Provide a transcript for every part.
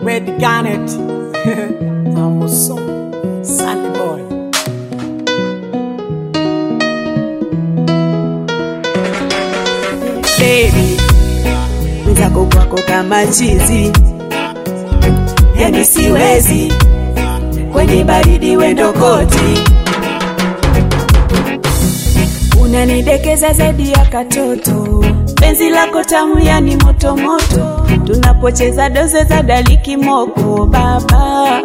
Red Garnet Amuso Sunny Boy baby mwenzako kwako kama chizi yani siwezi kwenye baridi wendo koti unanidekeza zaidi ya katoto penzi lako tamu yani motomoto tunapocheza doze za daliki moko baba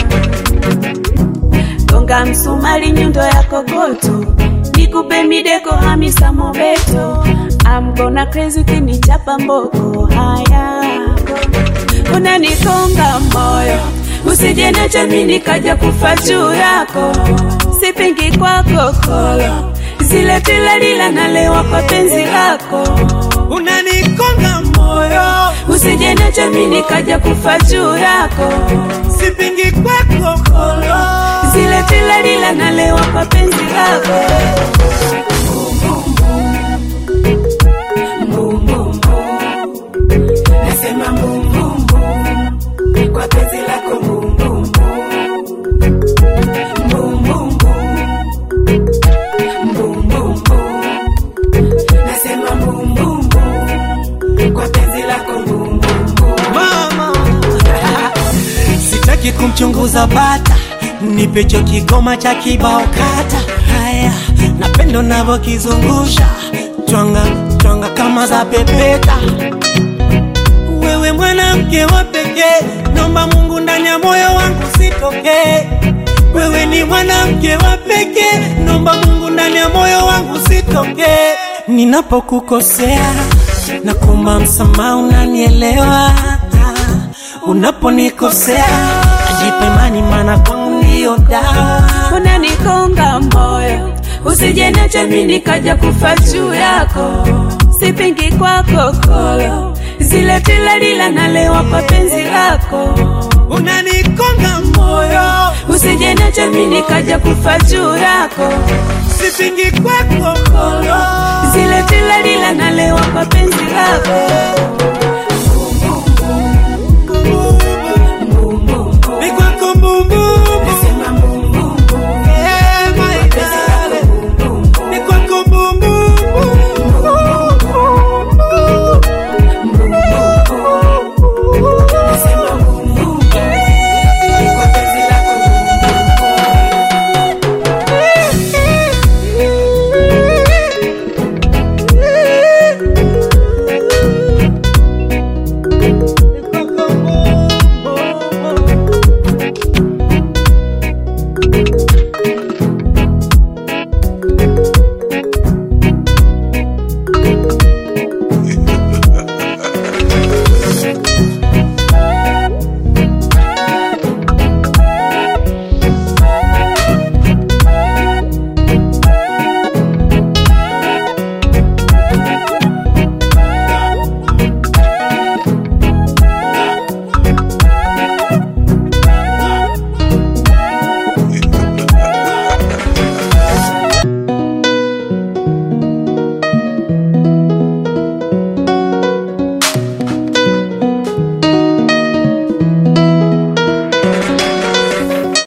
gonga msumari nyundo ya kokoto nikupe mideko hamisa mobeto I'm gonna crazy ukinichapa mboko haya unanikonga moyo usije nacho mimi nikaja kufa juu yako sipingi kwako kolo zile tilalila nalewa kwa penzi lako Unanikonga moyo usije nacho mimi nikaja kufa juu yako Sipingi kwako kolo zile tilalila nalewa kwa penzi lako nasema mbumbumbu kwa penzi lako mbumbumbu mbumbumbu mbumbumbu nasema mbumbumbu kwa penzi lako mbumbumbu Mama Sitaki kumchunguza bata Nipecho kigoma cha kibao kata Haya Napendo navo kizungusha Twanga, twanga kama za pepeta Wewe mwanamke wa pekee Nomba Mungu ndani ya moyo wangu sitokee Wewe ni mwanamke wa pekee Nomba Mungu ndani ya moyo wangu sitokee Ninapokukosea na kuomba msamaha unanielewa Unaponikosea ajipe imani maana kwangu ndiyo dawa unanikonga moyo usije nacho mimi nikaja kufa juu yako sipingi kwako kolo zile tilalila nalewa kwa penzi lako Unanikonga moyo usije nacho mimi nikaja kufa juu yako sipingi kwako kolo zile tilalila nalewa kwa penzi lako